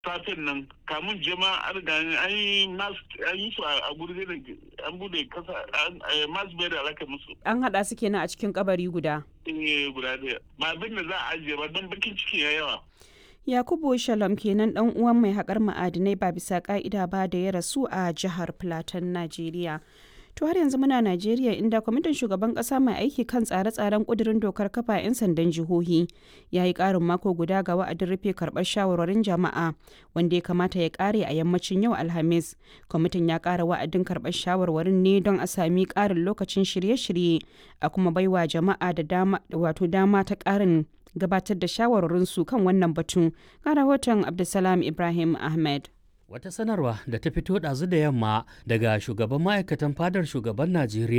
safen nan kamun jama'a an riga an yi mas an yi su a gurbe da an bude kasa mas bai da alaka musu An haɗa su kenan a cikin kabari guda. eh guda daya ba abin da za a ajiye ba don bakin ciki ya yawa Yakubu Shalom kenan dan uwan mai haƙar ma'adinai ba bisa ƙa'ida ba da ya rasu a jihar Plateau, Najeriya. To har yanzu muna Najeriya inda kwamitin shugaban ƙasa mai aiki kan tsare-tsaren ƙudurin dokar kafa 'yan sandan jihohi ya yi ƙarin mako guda ga wa'adin rufe karɓar shawarwarin jama'a wanda ya kamata ya ƙare a yammacin yau Alhamis. Kwamitin ya ƙara wa'adin karɓar shawarwarin ne don a sami ƙarin lokacin shirye-shirye a kuma baiwa jama'a da dama wato dama ta ƙarin gabatar da shawarwarinsu kan wannan batun ga rahoton abdulsalam ibrahim ahmed Wata sanarwa da ta fito ɗazu da yamma daga shugaban ma'aikatan fadar shugaban Najeriya